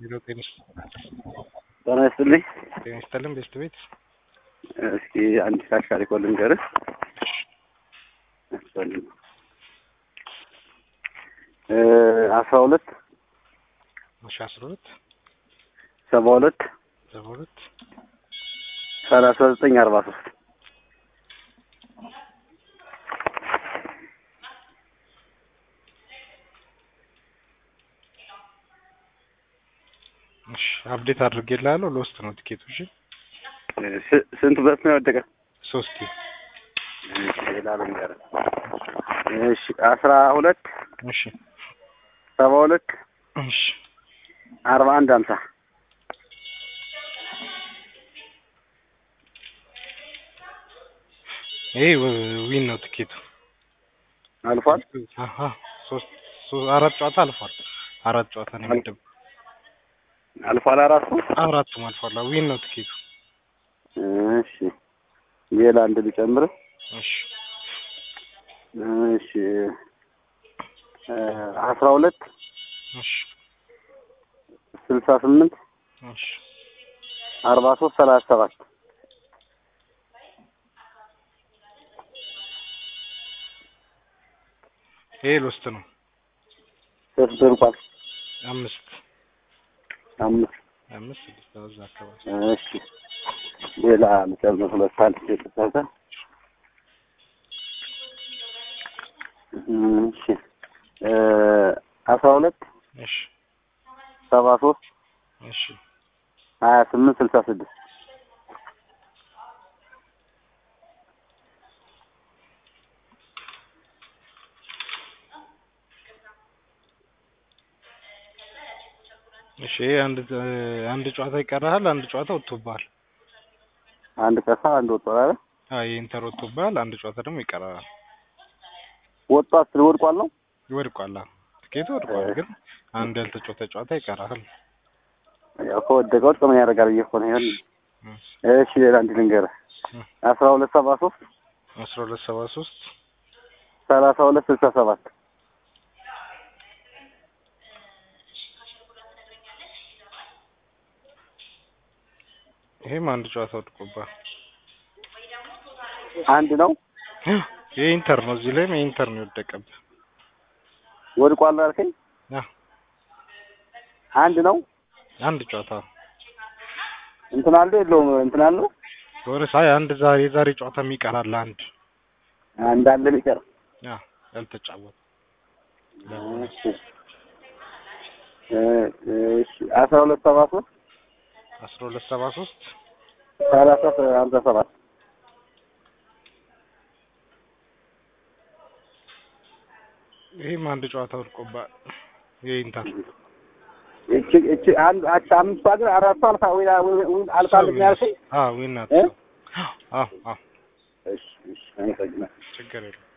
ሄሎ ጤና ጤና ይስጥልኝ። ጤና ይስጥልን ቤስት ቤት እስኪ አንድ ካሻሪ ኮል ልንገርህ። አስራ ሁለት እሺ አስራ ሁለት ሰባ ሁለት ሰባ ሁለት ሰላሳ ዘጠኝ አርባ ሶስት እሺ አፕዴት አድርጌልሃለሁ። ለውስጥ ነው ቲኬቱ። እሺ ስ- ስንት በት ነው የወደቀ? ሶስት ሌላ ልንገርህ። እሺ አስራ ሁለት እሺ ሰባ ሁለት እሺ አርባ አንድ ሀምሳ ይሄ ው- ዊን ነው ቲኬቱ። አልፏል። አሀ ሶስት ሶ- አራት ጨዋታ አልፏል። አራት ጨዋታ ነው የሚደብ አልፏል አራቱ። አራቱም አልፏል። አዎ፣ ዊን ነው ቲኬቱ። እሺ ሌላ አንድ ልጨምርህ። እሺ እሺ አስራ ሁለት እሺ ስልሳ ስምንት እሺ አርባ ሶስት ሰላሳ ሰባት ይሄ ሎስት ነው። ሶስት ደርቋል። አምስት አምስት አምስት ስድስት እዛ አካባቢ እሺ ሌላ ልጨምር። ሁለት አንድ የተጻፈ እሺ አስራ ሁለት እሺ ሰባ ሶስት እሺ ሀያ ስምንት ስልሳ ስድስት እሺ ይሄ አንድ አንድ ጨዋታ ይቀርሃል። አንድ ጨዋታ ወጥቶብሃል። አንድ ቀሳ አንድ ወጥቷል አይደል? አይ ኢንተር ወጥቶብሃል። አንድ ጨዋታ ደግሞ ይቀርሃል። ወጥቷል ስል ወድቋል ነው ይወድቋል። አዎ፣ ትኬቱ ወድቋል፣ ግን አንድ ያልተጫወተ ጨዋታ ይቀርሃል። ያው ከወደቀ ወድቆ ምን ያደርጋል ብዬ እኮ ነው። ይሄን እሺ ሌላ አንድ ልንገርህ። አስራ ሁለት ሰባ ሶስት አስራ ሁለት ሰባ ሶስት ሰላሳ ሁለት ስልሳ ሰባት ይሄም አንድ ጨዋታ ወድቆብሃል። አንድ ነው የኢንተር ነው። እዚህ ላይም የኢንተር ነው የወደቀብህ። ወድቋል አልከኝ። አዎ፣ አንድ ነው አንድ ጨዋታ ነው። እንትን አለው የለውም እንትን አለው የሆነ ሳይ አንድ ዛሬ የዛሬ ጨዋታ የሚቀራል አንድ አንድ አለ ቢቀር ያ ያልተጫወተ እሺ እሺ አስራ ሁለት ሰባ ሶስት አስራ ሁለት ሰባ ሶስት ሰላሳ ሀምሳ ሰባት ይሄም አንድ ጨዋታ ወድቆብሃል። የኢንተር እቺ እቺ አንድ አቻ አምስቷ ግን አራቷ አልፋ ወይ ወይ አልፋለች ነው ያልከኝ። አዎ ዊን ናት። እ? አዎ አዎ እሺ እሺ አመሰግናለሁ። ችግር የለም።